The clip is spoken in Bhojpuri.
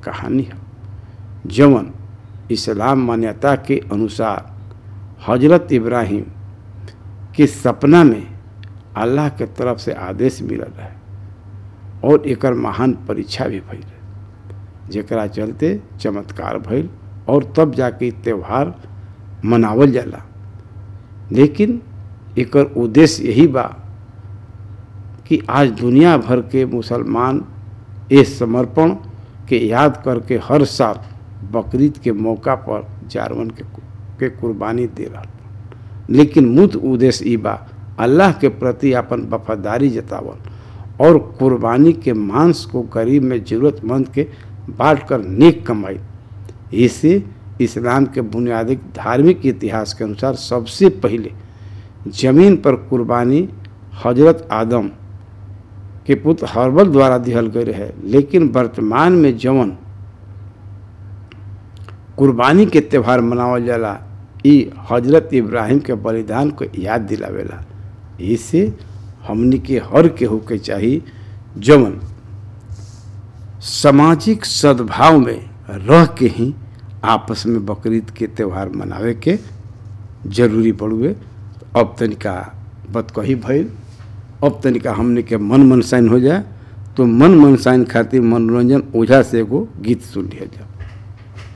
कहानी है जवन इस्लाम मान्यता के अनुसार हजरत इब्राहिम के सपना में अल्लाह के तरफ से आदेश मिलल है और एकर महान परीक्षा भी भइल जेकरा चलते चमत्कार भइल और तब जाके त्यौहार मनावल जाला लेकिन एकर उद्देश्य यही बा कि आज दुनिया भर के मुसलमान इस समर्पण के याद करके हर साल बकरीद के मौका पर जानवन के के कुर्बानी दे रहा लेकिन मुद उद्देश्य ई बा अल्लाह के प्रति अपन वफादारी जतावल और कुर्बानी के मांस को गरीब में ज़रूरतमंद के बांट कर नेक कमाई इसे इस्लाम के बुनियादी धार्मिक इतिहास के अनुसार सबसे पहले जमीन पर कुर्बानी हजरत आदम के पुत्र हर्बल द्वारा दिहल गए रहे लेकिन वर्तमान में जवन कुर्बानी के त्यौहार मनावल जाला ई हजरत इब्राहिम के बलिदान को याद दिलावेला इसे हमनी के हर केहू के चाहिए जवन सामाजिक सद्भाव में रह के ही आपस में बकरीद के त्यौहार मनावे के जरूरी पड़ुए अब तनिका बतकही भइल अब तनिका हमने के मन मनसाइन हो जाए तो मन मनसाइन खातिर मनोरंजन ओझा से एगो गीत सुन लिया जाए